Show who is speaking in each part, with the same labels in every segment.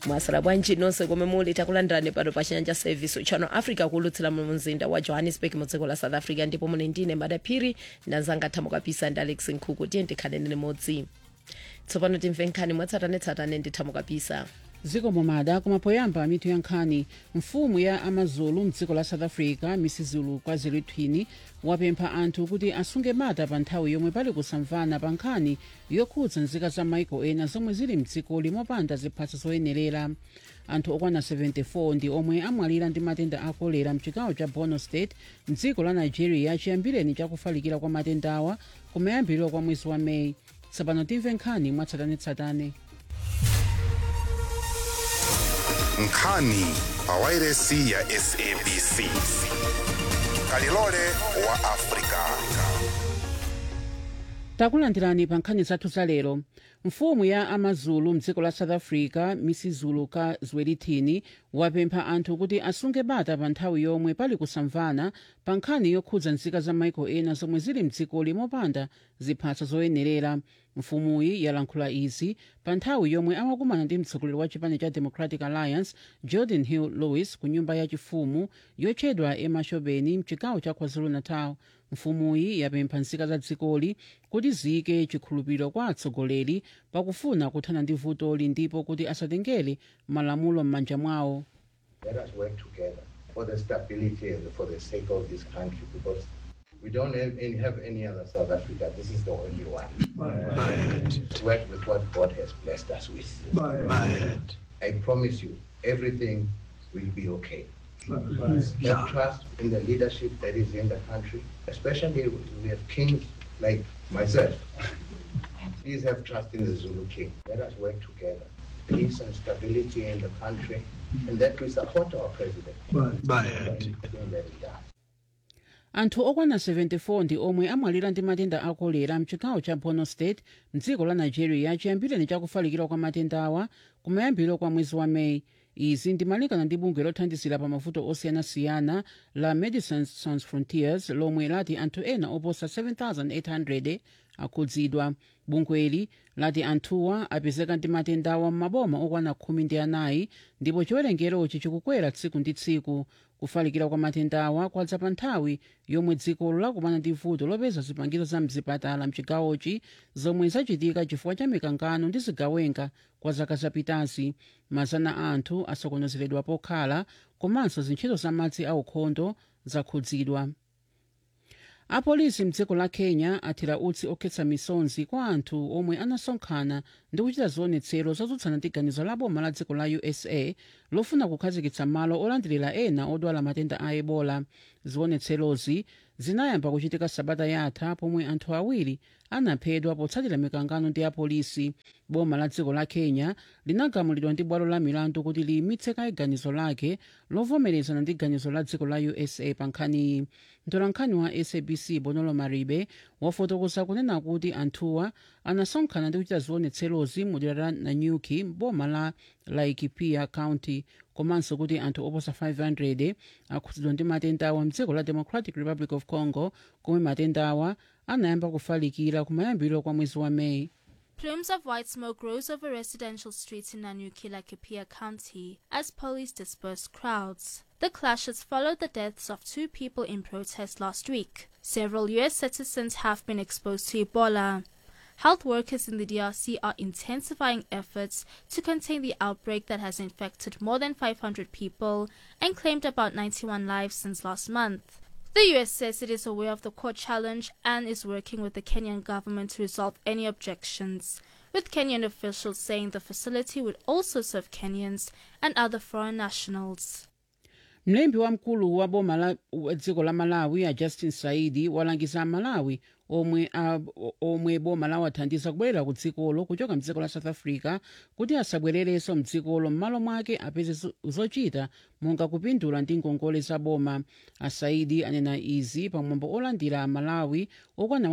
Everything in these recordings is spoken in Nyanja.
Speaker 1: mwasala bwanji nonse komwe muli takulandirani pano pa chinyanja service channel africa kulutsira mu mzinda wa johannesburg mu dziko la south africa ndipo muli ndine madaphiri ndanzanga thamo kapisa ndi alex nkhuku tiye ndikhaleni limodzi tsopano timve nkhani mwatsatanetsatane ndi thamo kapisa
Speaker 2: dziko momada koma poyamba mitu ya nkhani mfumu ya amazulu mdziko la south africa misizulu kwazilithini wapempha anthu kuti asunge bata pa nthawi yomwe pali kusamvana pa nkhani yokhudza nzika za maiko ena zomwe zili mdzikoli mopanda ziphaso zoyenerera anthu okwana 74 ndi omwe amwalira ndi matenda a kolera mchigawo cha borno state mdziko la nigeria chiyambireni chakufalikira kwa matendawa kumayambiriro kwa mwezi wa meyi tsopano timve nkhani mwatsatanetsatane
Speaker 3: nkhani pawairesi ya sabc kalilole wa afrika
Speaker 2: takulandirani pa nkhani zathu za lero mfumu ya amazulu mdziko la south africa misizulu ka zwelithini wapempha anthu kuti asunge bata pa nthawi yomwe pali kusamvana pa nkhani yokhudza nzika za maiko ena zomwe zili mdzikoli mopanda ziphaso zoyenerera mfumuyi yalankhula izi pa nthawi yomwe amakumana ndi mtsogoleri wa chipani cha democratic alliance jordan hill lewis ku nyumba yachifumu yotchedwa emashobeni mchigawo cha kwazulu-natal mfumuyi yapempha nzika za dzikoli kuti ziyike chikhulupiriro kwa atsogoleri pakufuna kuthana ndi vutoli ndipo kuti asatengere malamulo m'manja mwawo
Speaker 4: Let us work together for the stability and for the sake of this country because we don't have any, have any other South Africa. This is the only one. To work with what God has blessed us with. I promise you, everything will be okay. Have trust in the leadership that is in the country, especially we have kings like myself. Please have trust in the Zulu king. Let us work together. Peace and stability in the country, and that we support our president. Everything that he does.
Speaker 2: anthu okwana 74 ndi omwe amwalira ndi matenda a kolera mchigawo cha borno state mdziko la nigeria chiyambireni chakufalikira kwa matendawa kumayambiriro kwa mwezi wa meyi izi ndimalingana ndi bungwe lothandizira pa mavuto osiyanasiyana la medecines sans frontiers lomwe lati anthu ena oposa 7800 akhudzidwa bungweli lati anthuwa apezeka ndi matendawa m'maboma okwana khumi ndi anayi ndipo chiwerengerochi chikukwera tsiku ndi tsiku kufalikira kwa matendawa kwadza pa nthawi yomwe dzikolo lakumana ndi vuto lopeza zipangizo za mzipatala mchigawochi zomwe zachitika chifukwa cha mikangano ndi zigawenga kwa zaka zapitazi mazana a anthu asokonezeredwa pokhala komanso zintchito za madzi aukhondo zakhudzidwa apolisi mdziko la kenya athira utsi okhetsa misonzi kwa anthu omwe anasonkhana ndi kuchita zionetsero zotsutsana ndi ganizo la boma la dziko la usa lofuna kukhazikitsa malo olandirira ena odwala matenda a ebola zionetserozi zinayamba kuchitika sabata yatha pomwe anthu awiri anaphedwa potsatira mikangano ndi apolisi boma la dziko la kenya linagamulidwa ndi bwalo la milandu kuti liyimitse kaye ganizo lake lovomerezana ndi ganizo la dziko la usa pa nkhaniyi mtolankhani wa sabc bonolo maribe wafotokoza kunena kuti anthuwa anasonkhana ndi kuchita zionetserozi mu dera la nanyuki boma la laikipia county komanso kuti anthu oposa 500 akhudzidwa ndi matendawa mdziko la democratic republic of congo komwe matendawa anayamba kufalikira kumayambiriro kwa mwezi wa meyi
Speaker 5: Plumes of white smoke rose over residential streets in Nanyuki, Laikipia County as police dispersed crowds. The clashes followed the deaths of two people in protest last week. Several U.S. citizens have been exposed to Ebola. Health workers in the DRC are intensifying efforts to contain the outbreak that has infected more than 500 people and claimed about 91 lives since last month. The US says it is aware of the court challenge and is working with the Kenyan government to resolve any objections, with Kenyan officials saying the facility would also serve Kenyans and other foreign nationals.
Speaker 2: mlembi wamkulu wa boma la wa dziko la malawi a justin saidi walangiza amalawi omwe, a, omwe boma lawathandiza kubwerera ku dzikolo kuchoka mdziko la south africa kuti asabwererenso mdzikolo m'malo mwake apeze zo- zochita monga kupindula ndi ngongole za boma asaidi anena izi pamwambo olandira amalawi okwana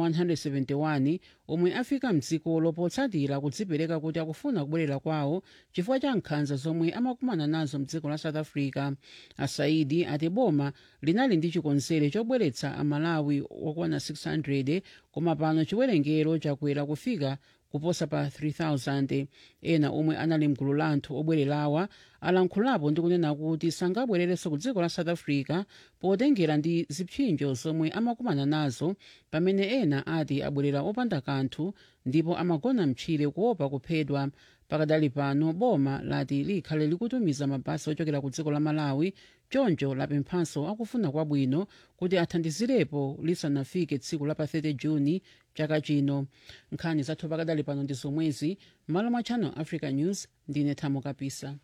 Speaker 2: 171 omwe afika mdzikolo potsatira kudzipereka kuti akufuna kubwerera kwawo chifukwa cha nkhanza zomwe amakumana nazo mdziko la south africa asaidi ati boma linali ndi chikonzero chobweretsa amalawi okwana 600 koma pano chiwerengero chakwera kufika kuposa pa 3000 ena omwe anali mgulu la anthu obwererawa alankhulapo ndi kunena kuti sangabwererenso ku dziko la south africa potengera ndi zipsinjo zomwe amakumana nazo pamene ena ati abwerera opanda kanthu ndipo amagona mtchire kuopa kuphedwa pakadali pano boma lati likhale likutumiza mabasi ochokera ku dziko la malawi choncho lapemphanso akufuna kwabwino kuti athandizirepo lisanafike tsiku la pa 30 juni chaka chino nkhani zathu pakadali pano ndi zomwezi malo mwa channel africa news ndine thamo kapisa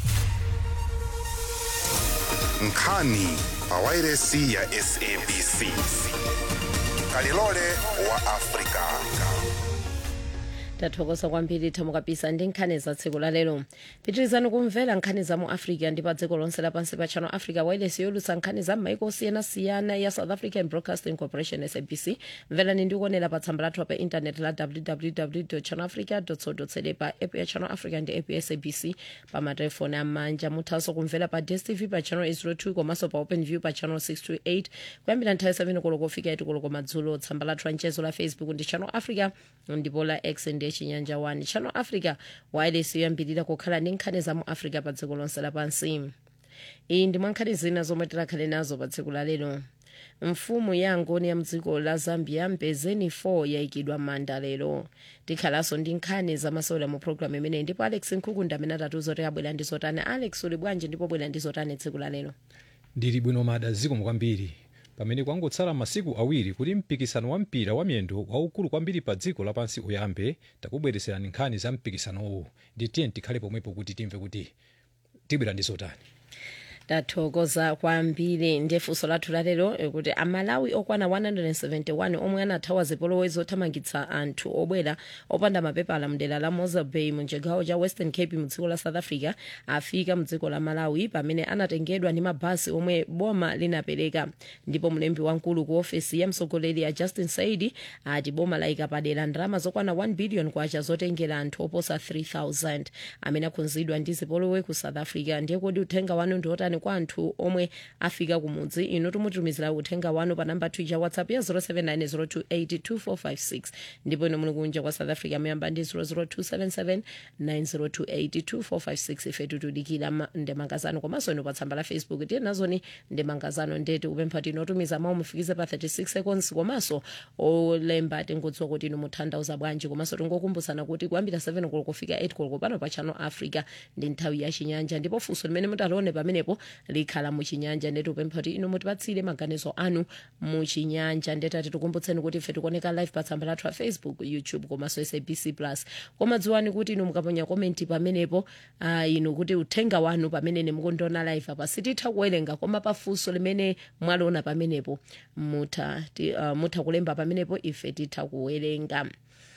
Speaker 3: nkhani pawairesi ya sabc kalilole wa afrika
Speaker 1: tathokoza kwambiri thamo kapisa ndi nkhani za tsiku la lero pitirizani kumvera nkhani za mu africa ndi pa dziko lonse lapansi pa channel africa wireless yolutsa nkhani za m'maiko osiyanasiyana ya south african broadcasting corporation sabc mverani ndi kuonera pa tsamba lathu pa intaneti la www channel africa co za pa app ya channel africa ndi app ya sabc pa matelefoni amanja muthanso kumvera pa dstv pa channel 802 komanso pa open view pa channel 628 kuyambira nthawi 7 koloko kufika 8 koloko madzulo tsamba lathu la mchezo la facebook ndi channel africa ndipo la x ndi chinyanja 1 channel africa wireless yoyambirira kukhala ndi nkhani za mu africa pa dziko lonse lapansi iyi ndi mwa nkhani zina zomwe tikhale nazo pa tsiku la lero mfumu ya ngoni ya mdziko la zambia mpezeni 4 yayikidwa manda lero tikhalanso ndi nkhani zamasewera mu programu imeneyi ndipo alex nkhukunda amene atatiuza kuti abwera ndi zotani alex uli bwanji ndipo bwera ndi zotani tsiku la lero
Speaker 6: ndili bwino mada zikomo kwambiri pamene kwangotsala masiku awiri kuti mpikisano wa mpira wa miyendo waukulu kwambiri pa dziko lapansi uyambe takubweretserani nkhani za mpikisanowu ndi tiye tikhale pomwepo kuti timve kuti tibwera ndi zotani
Speaker 1: tathokoza kwambiri ndiye funso lathu lalero kuti amalawi okwana 171 omwe anathawa zipolowe zothamangitsa anthu obwera opanda mapepala mdera la mosa bay mu chigawo cha western cape mu dziko la south africa afika mu dziko la malawi pamene anatengedwa ndi mabasi omwe boma linapereka ndipo mlembi wamkulu ku ofesi ya mtsogoleri ya justin saidi ati boma layika padera ndalama zokwana 1 billion kwacha zotengera anthu oposa 3000 amene akhudzidwa ndi zipolowe ku south africa ndiye kodi uthenga wanu ndi otani kwa anthu omwe afika kumudzi inu tumutumizira uthenga wanu pa namba twicha whatsapp ya 0790282456 ndipo inu muli kunja kwa south africa muyamba ndi 0027790282456 ife tutudikira ndemangazano komanso inu pa tsamba la facebook tiye nazoni ndemangazano ndeti upempha tinotumiza mawu mufikize pa 36 seconds komanso olemba tingodziwa kuti inu mutanthauza bwanji komanso tingokumbutsana kuti kuyambira 7 koloko kufika 8 koloko pano pa channel africa ndi nthawi ya chinyanja ndipo funso limene mutalione pamenepo likhala muchinyanja ndeti upempha kuti inu mutipatsire maganizo anu muchinyanja ndetati tikumbutseni kuti ife tikuoneka live pa tsamba lathu a facebook youtube komanso sabc plus koma dziwani kuti inu mukaponya komenti pamenepo uh, inu kuti uthenga wanu pamene nemukundiona live apa sititha kuwerenga koma pafunso limene mwaliona pamenepo mutha, ti, uh, mutha kulemba pamenepo ife titha kuwerenga